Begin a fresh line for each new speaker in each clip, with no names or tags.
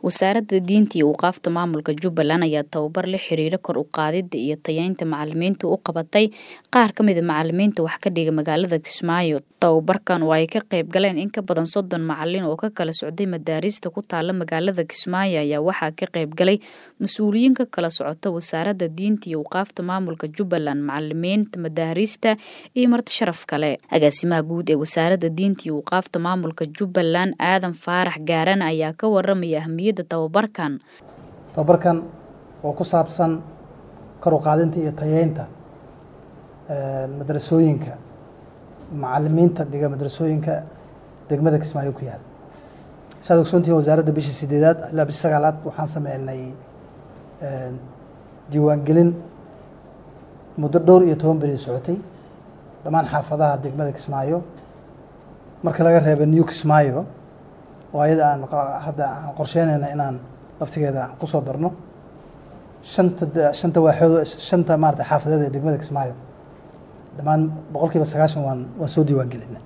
wasaaradda diinta iyo awqaafta maamulka jubbaland ayaa tababar la xiriira kor u qaadida iyo tayeynta macalimiinta u qabatay qaar ka mida macalimiinta wax ka dhiga magaalada kismaayo tababarkan oo ay ka qayb galeen in ka badan soddon macalin oo ka kala socday madaarista ku taala magaalada kismaayo ayaa waxaa ka qayb galay mas-uuliyiin ka kala socota wasaaradda diinta iyo awqaafta maamulka jubbaland macalimiinta madaarista iyo marti sharaf kale agaasimaha guud ee wasaaradda diinta iyo awqaafta maamulka jubbaland aadan faarax gaaran ayaa ka waramaya ahmiyadda tababarkan
tababarkan oo ku saabsan kor u qaadinta iyo tayeynta madrasooyinka macalimiinta dhiga madrasooyinka degmada kismaayo ku yaal saad ogsoontihiin wasaaradda bishii sideedaad ilaa bishii sagaalaad waxaan sameynay diiwaangelin muddo dhowr iyo toban beri socotay dhammaan xaafadaha degmada kismaayo marka laga reeba new kismaayo oo ayada aan hadda aan qorsheynayna inaan laftigeeda aan kusoo darno shanta shanta waaxood shanta maarata xaafadeed ee degmada kismaayo dhammaan boqol kiiba sagaashan waan waan soo diiwaan gelinay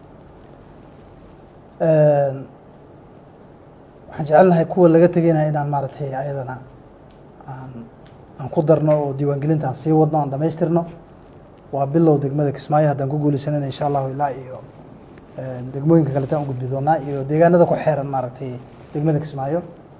waxaan jecelnahay kuwa laga tegaynaya inaan maaratay ayadana aan aan ku darno oo diiwaangelinta aan sii wadno aan dhamaystirno waa bilow degmada kismaayo haddaan ku guuleysanayna insha allahu ilaa iyo degmooyinka kaleetaan u gudbi doonaa iyo deegaanada ku xeeran maaragtay degmada kismaayo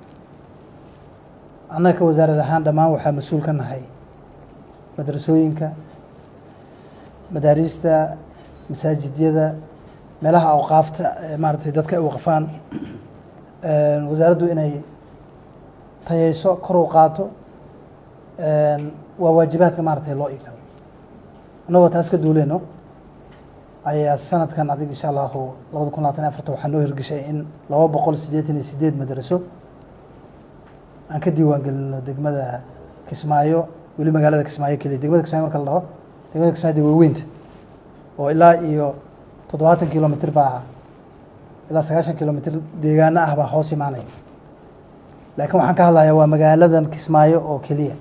annaga ka wasaarad ahaan dhammaan waxaa mas-uul ka nahay madrasooyinka madaariista masaajidyada meelaha awqaafta maaratay dadka ay waqfaan wasaaraddu inay tayeyso kor u qaato waa waajibaadka maaratay loo igalo annagoo taas ka duuleyno ayaa sanadkan adig insha allahu labada kun labaatan afarta waxaa noo hirgeshay in laba boqol siddeetan iyo sideed madraso aan ka diiwaan gelino degmada kismaayo weli magaalada kismaayo keliya degmada kismaayo marka la dhaho degmada kismaayo de waaweynta oo ilaa iyo toddobaatan kilomitr baa ilaa sagaashan kilomitr deegaano ah baa hoos imaanaya laakiin waxaan ka hadlayaa waa magaaladan kismaayo oo keliya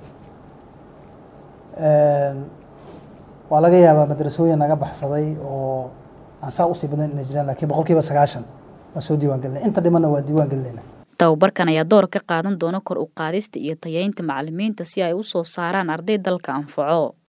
waa laga yaabaa madrasooyin naga baxsaday oo aan saa usii badan ina jiraan lakiin boqol kiiba sagaashan waan soo diiwan gelinay inta dhimanna waa diiwaan gelinayna
tababarkan ayaa door ka qaadan doona kor u qaadista iyo tayeynta macalimiinta si ay u soo saaraan arday dalka anfaco